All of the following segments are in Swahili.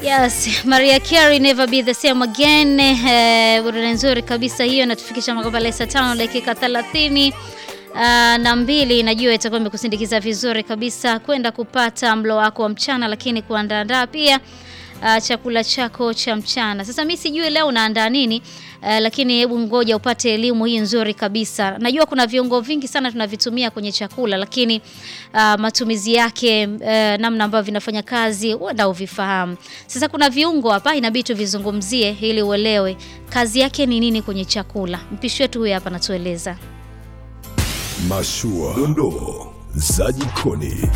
Yes, Maria Carey Never Be the Same Again. Eh, burudani nzuri kabisa hiyo inatufikisha makabala saa tano dakika thelathini uh, na mbili. Najua itakuwa imekusindikiza vizuri kabisa kwenda kupata mlo wako wa mchana, lakini kuandaandaa pia uh, chakula chako cha mchana. Sasa mi sijui leo unaandaa nini uh, lakini hebu ngoja upate elimu hii nzuri kabisa. Najua kuna viungo vingi sana tunavitumia kwenye chakula, lakini uh, matumizi yake uh, namna ambavyo vinafanya kazi huenda uvifahamu. Sasa kuna viungo hapa inabidi tuvizungumzie ili uelewe kazi yake ni nini kwenye chakula. Mpishi wetu huyu hapa anatueleza. Mashua, dondoo za jikoni.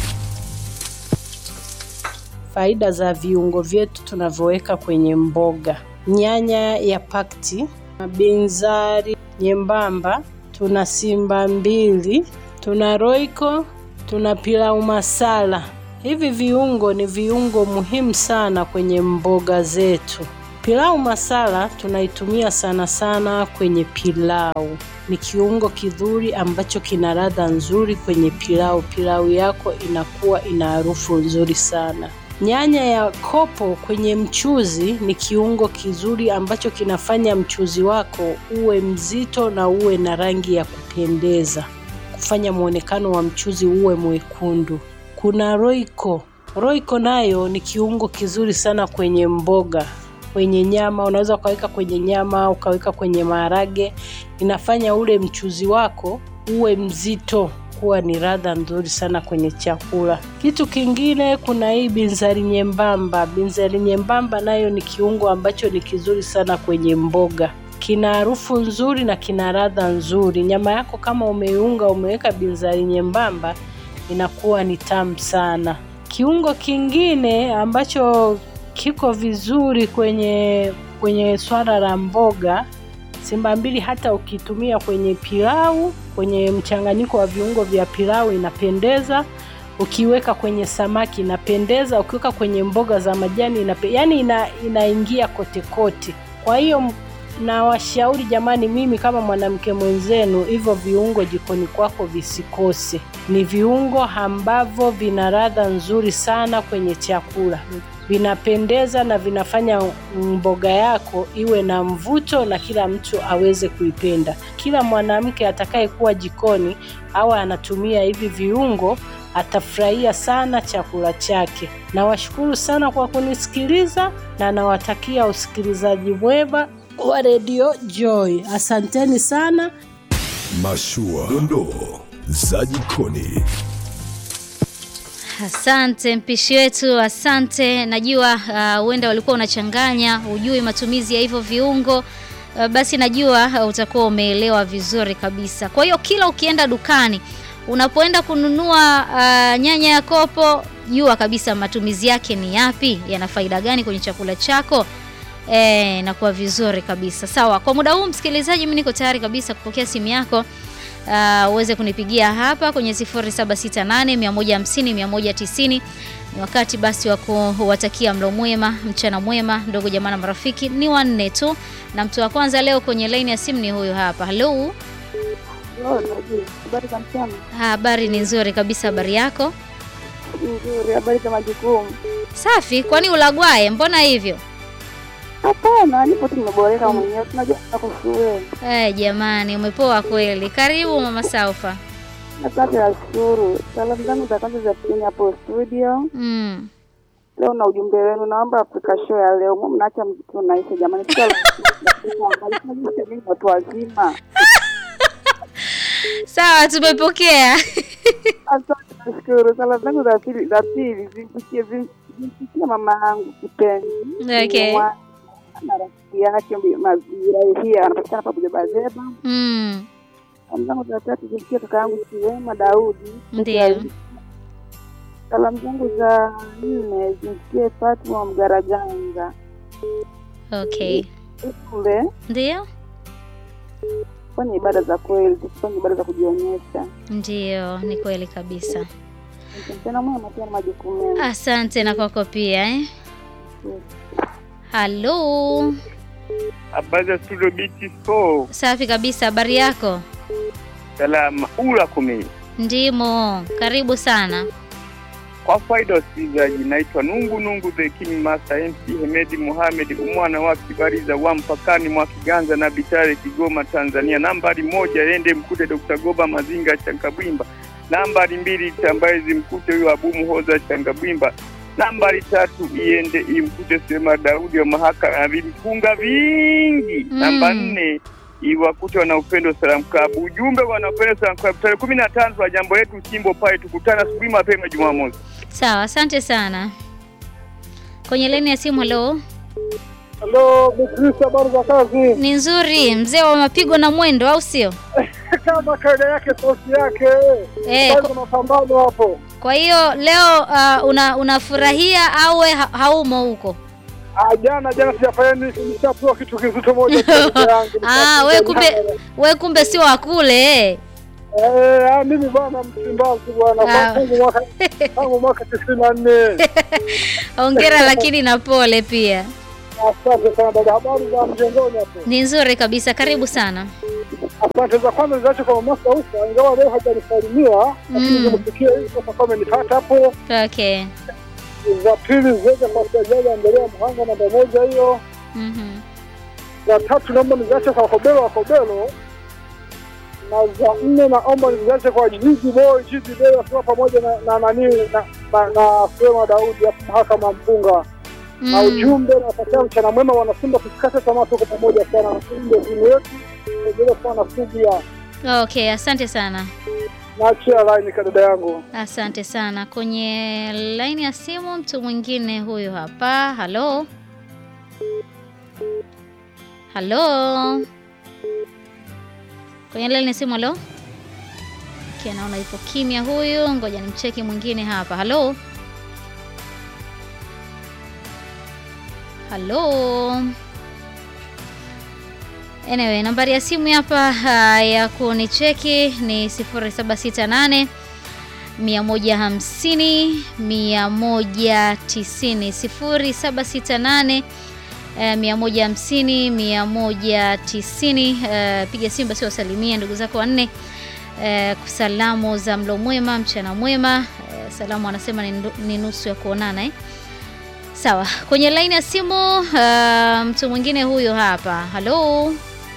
Faida za viungo vyetu tunavyoweka kwenye mboga: nyanya ya pakti, binzari nyembamba, tuna simba mbili, tuna roiko, tuna pilau masala. Hivi viungo ni viungo muhimu sana kwenye mboga zetu. Pilau masala tunaitumia sana sana kwenye pilau. Ni kiungo kizuri ambacho kina ladha nzuri kwenye pilau. Pilau yako inakuwa ina harufu nzuri sana. Nyanya ya kopo kwenye mchuzi ni kiungo kizuri ambacho kinafanya mchuzi wako uwe mzito na uwe na rangi ya kupendeza, kufanya mwonekano wa mchuzi uwe mwekundu. Kuna roiko. Roiko nayo ni kiungo kizuri sana kwenye mboga, kwenye nyama. Unaweza ukaweka kwenye nyama, ukaweka kwenye maharage. Inafanya ule mchuzi wako uwe mzito kuwa ni ladha nzuri sana kwenye chakula. Kitu kingine, kuna hii binzari nyembamba. Binzari nyembamba nayo ni kiungo ambacho ni kizuri sana kwenye mboga, kina harufu nzuri na kina ladha nzuri. Nyama yako kama umeiunga, umeweka binzari nyembamba, inakuwa ni tamu sana. Kiungo kingine ambacho kiko vizuri kwenye kwenye swala la mboga simba mbili hata ukitumia kwenye pilau, kwenye mchanganyiko wa viungo vya pilau inapendeza. Ukiweka kwenye samaki inapendeza, ukiweka kwenye mboga za majani inape, yani ina, inaingia kote kote. Kwa hiyo nawashauri jamani, mimi kama mwanamke mwenzenu, hivyo viungo jikoni kwako visikose. Ni viungo ambavyo vina ladha nzuri sana kwenye chakula vinapendeza na vinafanya mboga yako iwe na mvuto na kila mtu aweze kuipenda. Kila mwanamke atakayekuwa jikoni au anatumia hivi viungo atafurahia sana chakula chake. Nawashukuru sana kwa kunisikiliza na nawatakia usikilizaji mwema wa Radio Joy. Asanteni sana. Mashua, dondoo za jikoni. Asante mpishi wetu, asante. Najua huenda uh, walikuwa unachanganya, hujui matumizi ya hivyo viungo uh, basi najua uh, utakuwa umeelewa vizuri kabisa. Kwa hiyo kila ukienda dukani, unapoenda kununua uh, nyanya ya kopo, jua kabisa matumizi yake ni yapi, yana faida gani kwenye chakula chako. E, nakuwa vizuri kabisa. Sawa, kwa muda huu msikilizaji, mimi niko tayari kabisa kupokea simu yako Uh, uweze kunipigia hapa kwenye 0768 150 190. Ni wakati basi wa kuwatakia mlo mwema, mchana mwema, ndugu jamaa na marafiki. Ni wanne tu, na mtu wa kwanza leo kwenye laini ya simu ni huyu hapa. Halo, habari ni nzuri kabisa. Habari yako? Nzuri. Habari za majukumu? Safi. Kwani ulagwaye? Mbona hivyo? Hapana, nipo tu nimeboreka mwenyewe, tunajua tuko shule. Eh, jamani umepoa kweli. Karibu mama Saufa. Asante, nashukuru. Salamu zangu za kwanza za pili hapo studio. Mm. Leo na ujumbe wenu, naomba Afrika show ya leo mimi mnaacha mziki unaisha jamani. Sio watu wazima. Sawa, tumepokea. Asante, nashukuru. Salamu zangu za pili za pili zimfikie zimfikie mama yangu kipenzi. Okay. Na rafiki yake Mazira hii anapatikana pa Bujabazeba. Mm. Salamu zangu za tatu zimfikie kaka yangu Siwema Daudi. Ndio. Salamu zangu za nne zimfikie Fatuma Mgaraganga. Okay. Kule Ndio. fanya ibada za kweli, tusifanye ibada za kujionyesha. Ndio, ni kweli kabisa. Tena mwema pia na majukumu mema. Asante na kwako pia eh. Halo. Habari za studio biti so Safi kabisa, habari yako? salama ula kumi Ndimo, karibu sana. Kwa faida ya wasikilizaji, naitwa Nungu Nungu the King Master MC Hemedi Mohamed umwana wa Kibariza wa mpakani mwa Kiganza na Bitare Kigoma Tanzania. Nambari moja ende mkute Dr. Goba Mazinga Changabwimba. Nambari mbili tambaye mkute huyo Abu Muhoza Changabwimba. Nambari tatu iende imkute Sema Daudi wa mahaka na vifunga vingi. Mm. Namba nne iwakute wana upendo Salam Club. Ujumbe wana upendo Salam Club tarehe kumi na tano wa jambo letu Simbo pale, tukutana asubuhi mapema Jumamosi. Sawa, asante sana. Kwenye laini ya simu, halo. Halo, Beatrice, habari za kazi? Ni nzuri, mzee wa mapigo na mwendo, au sio? Kama kaida yake sauti yake Eh, bado mapambano hapo. Kwa hiyo leo uh, una unafurahia au we ha haumo huko? Ah, jana jana sijafanya nini, nishapewa kitu kizito moja kwa ndugu yangu. Ah, we kumbe we kumbe sio wa kule eh. Eh, ah, mimi bwana Msimbazi bwana Ah. tangu mwaka tangu mwaka 94. Hongera lakini na pole pia. Asante sana dada, habari za mjengoni hapo? Ni nzuri kabisa, karibu sana. Asante za kwanza ziache kwa mama Saufa, ingawa leo hajanisalimia, lakini Mm. nimesikia hivi sasa kama nipata hapo. Okay. Za pili ziweze kwa Sajaja Andrea Mhanga namba moja hiyo. Mhm. za tatu naomba niziache kwa Kobelo wa Kobelo, na za nne naomba niziache kwa Jiji Boy Jiji Boy wakiwa pamoja na na nani na, na, na Frema Daudi hapo mahakama Mpunga na Mm. ujumbe na watakia mchana mwema, wanasimba tusikate tamaa, tuko pamoja sana, ndio timu yetu endelee kuwa na subira. Okay, asante sana. Naachia line kwa dada yangu. Asante sana. Kwenye laini ya simu mtu mwingine huyu hapa. Halo. Halo. Kwenye laini ya simu halo. Okay, naona yupo kimya huyu. Ngoja nimcheki mwingine hapa. Halo. Halo. Anyway, nambari ya simu hapa ah, ya kunicheki ni 0768 150 190 0768 eh, 150 190. eh, Piga simu basi wasalimie ndugu zako wanne eh, salamu za mlo mwema, mchana mwema. eh, Salamu anasema ni ndu- ni nusu ya kuonana eh. Sawa, kwenye laini ya simu ah, mtu mwingine huyo hapa. Halo.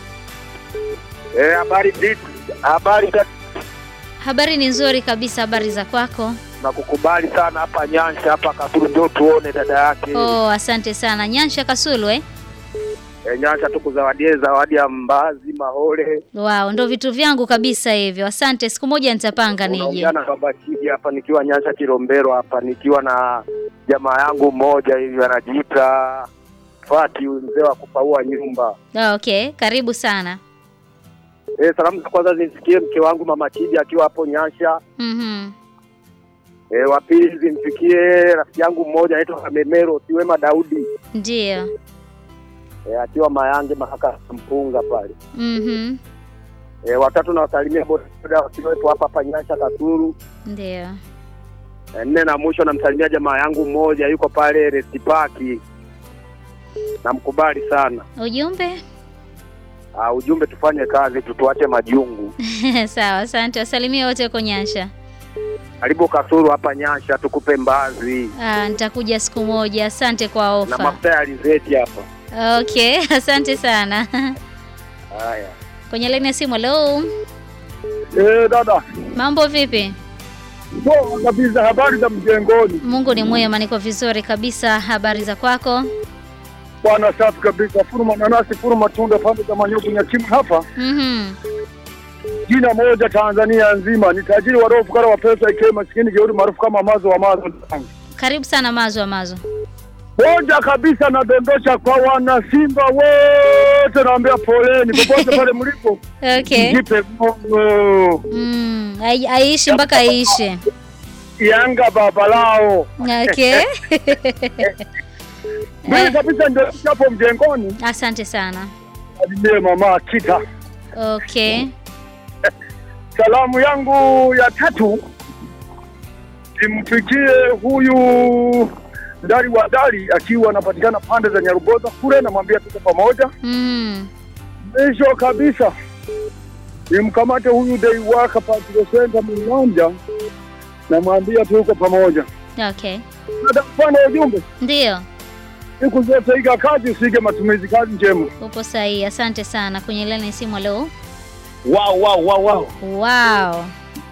Eh, habari vipi? Habari za Habari ni nzuri kabisa, habari za kwako? nakukubali sana hapa Nyansha hapa Kasulu, ndio tuone dada yake. Oh, asante sana. Nyansha Kasulu eh? Eh, Nyansha tukuzawadie zawadi ya mbazi mahole. Wow, ndo vitu vyangu kabisa hivyo. Asante, siku moja nitapanga nije. Unaongea na baba Chidi hapa nikiwa Nyansha Kilombero hapa nikiwa na jamaa yangu mmoja hivi anajiita Fati, mzee wa kupaua nyumba. Oh, okay, karibu sana. Eh, salamu za kwanza zimfikie mke wangu mama Chidi akiwa hapo Nyansha. Mhm. Eh, wa pili zimfikie rafiki yangu mmoja anaitwa Kamemero Siwema Daudi. Ndio. Eh, akiwa Mayange mahaka Mpunga pale. Mhm. E, watatu nawasalimia bodaboda wakiwepo hapa hapa Nyansha Kasulu. Ndio. E, nne na mwisho namsalimia jamaa yangu mmoja yuko pale Rest Park. Namkubali sana. Ujumbe? Uh, ujumbe tufanye kazi tutuache majungu. Sawa, asante. Wasalimie wote huko Nyansha. Karibu Kasulu hapa Nyansha tukupe mbazi Ah, nitakuja siku moja. Asante kwa na ofa. mafuta ya alizeti hapa. Okay, asante sana. Haya. Kwenye laini ya simu, hello. Eh, dada. Mambo vipi? Poa kabisa, habari za mjengoni? Mungu ni mwema, niko vizuri kabisa. Habari za kwako? Bwana safi kabisa, furuma nanasi, furuma tunda, pande za manyovu nyakimu hapa. Mhm. Jina moja Tanzania nzima, ni tajiri wa roho, fukara wa pesa, ikiwa maskini jeuri, maarufu kama mazo wa mazo. Karibu sana Mazo Mazo. Moja kabisa nadondosha kwa wana Simba wote, naambia poleni popote pale mlipo, Okay. jipe moyo. Mm, ai- aishi mpaka aishi. Yanga baba lao Okay. mimi kabisa, ndio hapo mjengoni. Asante sana. Salimie mama Kita. Okay. Salamu yangu ya tatu imfikie huyu ndari wa dari akiwa anapatikana pande za Nyarugoza kule, namwambia tuko pamoja. Mm. Mwisho kabisa nimkamate huyu dei waka Patrick Center Mlanja, namwambia tuko pamoja. Okay. Mfano ujumbe Ndio. siku zote, iga kazi usige matumizi. Kazi njema. Upo sahihi. Asante sana. Kwenye laini ya simu leo. Wow, wow, wow, wow. Wow.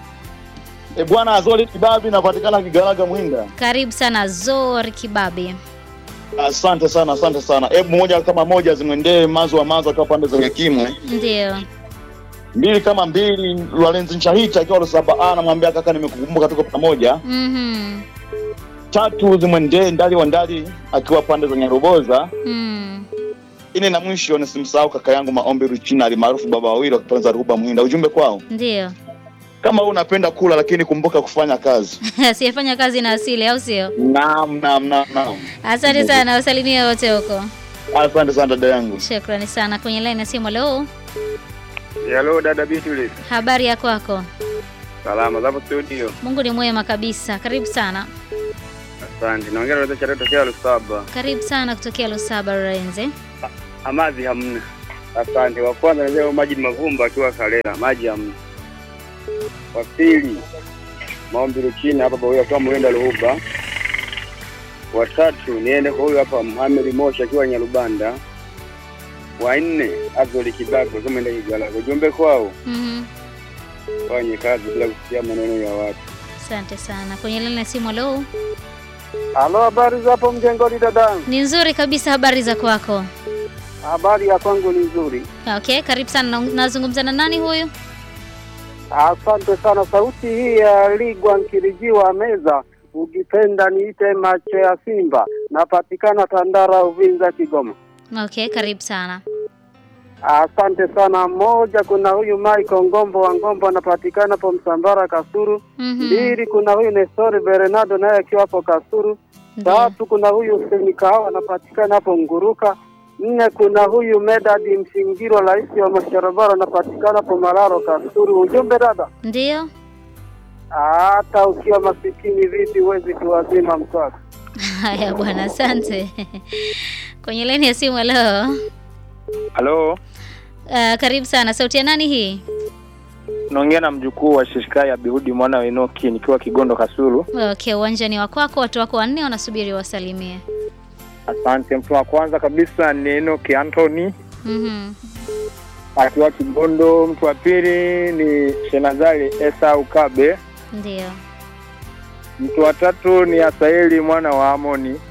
E bwana Azori Kibabi napatikana Kigaraga Mhinga. Karibu sana Zori Kibabi. Asante sana, asante sana. Hebu moja kama moja zimwendee mazo wa mazo akiwa pande za Nyakimwe. Ndio. Mbili kama mbili Lwalenzi Nchahita akiwa Lusaba A namwambia kaka nimekukumbuka tuko pamoja. Mhm. Tatu zimwendee Ndali wa Ndali akiwa pande za Nyaruboza. Mm. Ine na mwisho nisimsahau kaka yangu Maombi Ruchina alimaarufu baba wawili wa kipande za Ruba Mhinda. Ujumbe kwao. Ndio. Kama wewe unapenda kula lakini kumbuka kufanya kazi. Asiyefanya kazi na asili au sio? Naam, naam, naam, naam. Asante sana. Wasalimie wote huko. Asante sana dada yangu. Shukrani sana. Kwenye laini ya simu leo. Hello dada Beatrice. Habari ya kwako? Salama zapo studio. Mungu ni mwema kabisa. Karibu sana. Asante. Naongea na Chato tokea Lusaba. Karibu sana kutokea Lusaba Renze. Amazi hamna. Asante. Wa kwanza ni leo maji mavumba akiwa Kalela, maji hamna. Wa pili maombi Ruchina hapa Bawia kwa Mwenda Luhuba. Wa tatu niende kwa huyu hapa Mohamed Moshi akiwa Nyarubanda. Wa nne Azoli Kibago kama ndio Kigala. Ujumbe kwao Mhm. fanye kazi bila kusikia maneno ya watu. Asante sana. Kwenye laini ya simu leo. Halo, habari za hapo mjengoni dadangu? Ni nzuri kabisa. Habari za kwako? Habari ya kwangu ni nzuri. Okay, karibu sana. Na- Nazungumza na nani huyu? Asante sana. Sauti hii ya Ligwa Nkirijiwa Meza, ukipenda niite macho ya Simba. Napatikana Tandara, Uvinza, Kigoma. Okay, karibu sana. Asante sana. Moja, kuna huyu Michael Ngombo wa Ngombo anapatikana hapo Msambara Kasuru. Mhm. Mbili, kuna huyu Nestori Bernardo naye akiwa hapo Kasuru. Ndio. Tatu, kuna huyu Hussein Kahawa anapatikana hapo Nguruka. Nne, kuna huyu Medadi Msingiro, rais wa masharabara anapatikana hapo Malaro Kasuru. Ujumbe dada, Ndio. hata ukiwa masikini vipi huwezi kuwazima mswaki. Haya bwana, asante. Kwenye laini ya simu leo. Halo, Uh, karibu sana. Sauti ya nani hii? naongea na mjukuu wa Shishkai Abihudi mwana wa Enoki nikiwa Kigondo Kasulu. Okay, uwanja ni wa kwako. Watu wako wanne wanasubiri wasalimie. Asante. Mtu wa kwanza kabisa ni Enoki Anthony Mhm. akiwa Kigondo. Mtu wa pili ni Shenazali Esau Kabe. Ndio. Mtu wa tatu ni Asaeli mwana wa Amoni.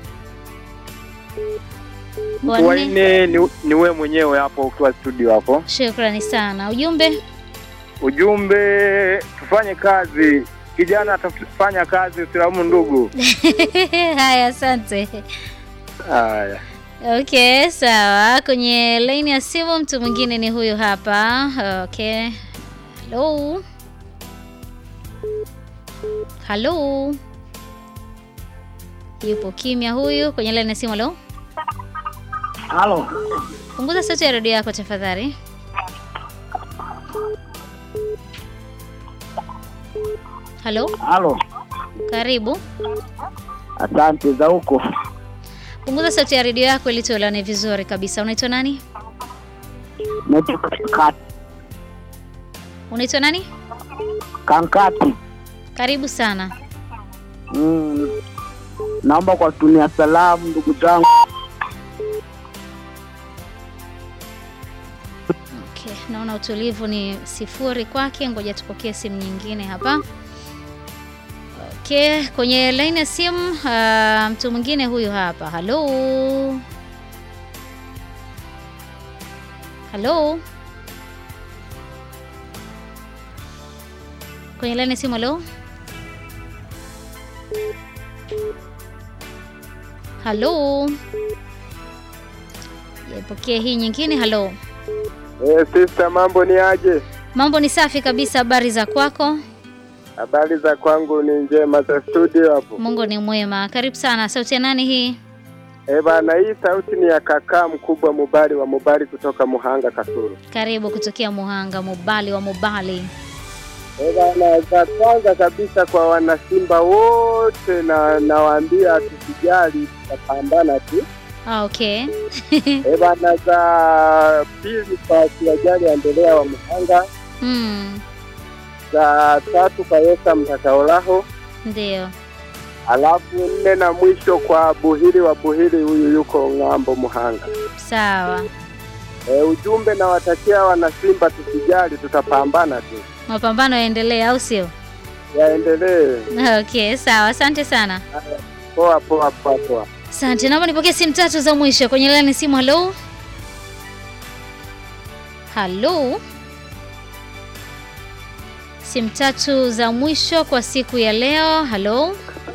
Mtu wa Wanne. nne ni, ni wewe mwenyewe hapo ukiwa studio hapo. Shukrani sana. Ujumbe? Ujumbe, tufanye kazi kijana, atafanya kazi, usilaumu ndugu. Haya, asante. Haya. Okay, sawa. Kwenye laini ya simu mtu mwingine ni huyu hapa. Okay. Hello. Hello. Yupo kimya huyu kwenye laini ya simu. Hello. Halo, Punguza sauti ya redio yako tafadhali. Halo, halo, karibu. asante za huko. Punguza sauti ya redio yako ili tuelewane vizuri kabisa. Unaitwa nani? Naitwa Kankati. Unaitwa nani? Kankati. Karibu sana. Mm. Naomba kuwatumia salamu ndugu zangu. Okay, naona utulivu ni sifuri kwake. Ngoja tupokee simu nyingine hapa. Okay, kwenye laini ya simu uh, mtu mwingine huyu hapa. Halo, halo, kwenye laini ya simu. Halo, halo, yapokee hii nyingine. Halo. Eh, sister, mambo ni aje? Mambo ni safi kabisa. Habari za kwako? Habari za kwangu ni njema, za studio hapo. Mungu ni mwema. Karibu sana. Sauti ya nani hii? Eh bana, hii sauti ni ya kakaa mkubwa Mubali wa Mubali kutoka Muhanga Kasulu. Karibu kutokea Muhanga, Mubali wa Mubali. Eh bana, za kwanza kabisa kwa wanasimba wote na nawaambia tusijali, tutapambana tu. Ah, okay. Eh bana, za pili kwa Kiwajali Endelea wa Muhanga, Mm, za tatu kwa Yesa Mtakaolaho, ndio. alafu nne na mwisho kwa Buhiri wa Buhiri, huyu yuko ng'ambo Muhanga. Sawa. E, ujumbe nawatakia wana Simba, tusijali, tutapambana tu, Mapambano yaendelee au sio? yaendelee. Okay, sawa. Asante sana. Poa poa poa poa. Asante. Naomba nipokee simu tatu za mwisho kwenye laini simu. Halo. Halo. Simu tatu za mwisho kwa siku ya leo. Halo.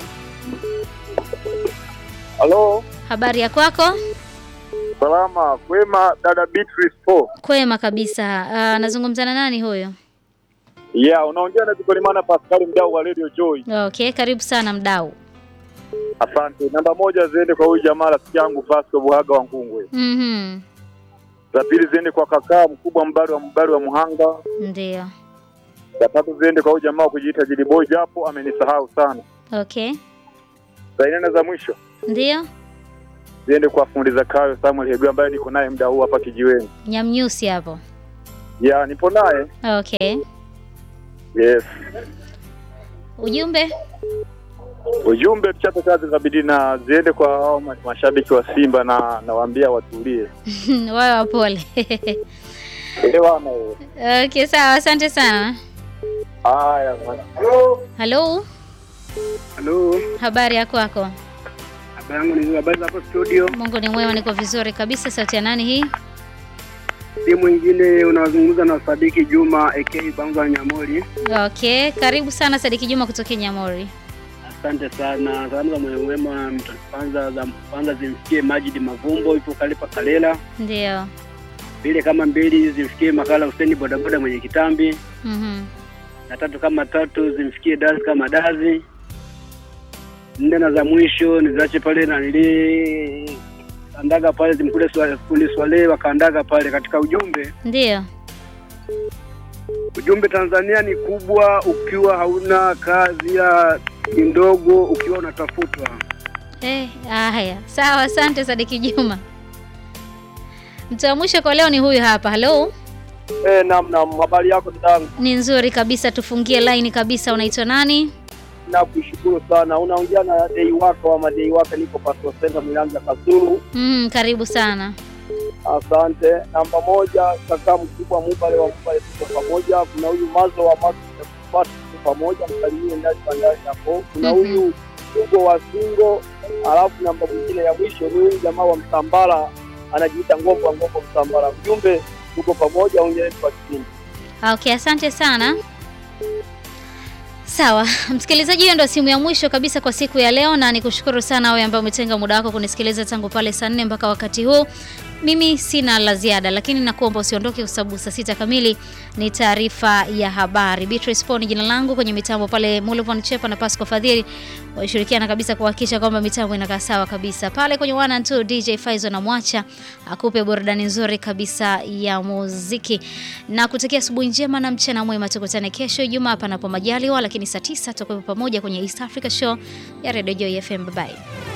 Halo, Habari ya kwako? salama kwema, dada Beatrice Po. Kwema kabisa. Uh, nazungumza na nani huyo? Yeah, unaongea na Zikolimana Pascal, mdau wa Radio Joy. Okay, karibu sana mdau. Asante. Namba moja ziende kwa huyu jamaa rafiki yangu Vasco Buhaga wa Ngungwe. Mhm. Za pili ziende kwa kakaa mkubwa mbari wa mbari wa Muhanga. Ndio. Za tatu ziende kwa huyu jamaa wa kujiita Jili Boy, japo amenisahau sana. Okay. Za nne na za mwisho Ndio. ziende kwa fundi Zakayo Samuel Hegu ambaye niko naye muda huu hapa kijiweni. Nyamnyusi hapo. Ya, nipo naye. Okay. Yes. Ujumbe? Ujumbe tuchape kazi za bidii na ziende kwa hao ma- mashabiki wa Simba na nawaambia watulie. Wawe wapole. Elewana wewe. Okay, sawa. Asante sana. Haya. Halo. Halo. Habari ya kwako? Habari yangu ni habari za hapo studio. Mungu ni mwema, niko vizuri kabisa. Sauti ya nani hii? Si mwingine unazungumza na Sadiki Juma aka Banza Nyamori. Okay, karibu sana Sadiki Juma kutoka Nyamori. Asante sana. Salamu za moyo mwema mtu kwanza za kwanza zimfikie Majid Mavumbo ipo Kalipa Kalela. Ndio. Mbili kama mbili zimfikie Makala Huseni bodaboda mwenye kitambi. Mhm. Na tatu kama tatu zimfikie Dazi kama Dazi. Nne na za mwisho nizache pale na nili andaga pale zimkule swale kundi swale wakaandaga pale katika ujumbe. Ndio. Ujumbe Tanzania ni kubwa ukiwa hauna kazi ya ni ndogo ukiwa unatafutwa. Eh, haya. Sawa, asante Sadiki Juma. Mtu wa mwisho kwa leo ni huyu hapa. Halo. Eh, naam naam, habari yako dadangu? Ni nzuri kabisa, tufungie line kabisa. Unaitwa nani? Nakushukuru sana. Unaongea na dei wako ama dei wako, niko Pasto Center Milanja Kasulu. Mm, karibu sana. Asante. Namba moja, kaka mkubwa Mubale wa Mubale, tuko pamoja. Kuna huyu Mazo wa Mazo, tuko pamoja, msalimie ndani bandari hapo. Kuna Mhm. huyu Ugo wa Singo, alafu namba mwingine ya mwisho ni huyu jamaa wa Msambara anajiita Ngombo wa Ngombo Msambara. Ujumbe, tuko pamoja, ongea kwa kipindi. Okay, asante sana. Sawa, msikilizaji, hiyo ndio simu ya mwisho kabisa kwa siku ya leo, na nikushukuru sana wewe ambaye umetenga muda wako kunisikiliza tangu pale saa nne mpaka wakati huu. Mimi sina la ziada, lakini nakuomba usiondoke, kwa sababu saa sita kamili ni taarifa ya habari. Beatrice Poni jina langu, kwenye mitambo pale Mulvon Chepa na Pasco Fadhili walishirikiana kabisa kuhakikisha kwamba mitambo inakaa sawa kabisa. Pale kwenye one and two DJ Faizo na Mwacha akupe burudani nzuri kabisa ya muziki na kutakia asubuhi njema na mchana mwema. Tukutane kesho Ijumaa panapo majaliwa, lakini saa tisa tutakuwa pamoja kwenye East Africa Show ya Radio Joy FM. Bye bye.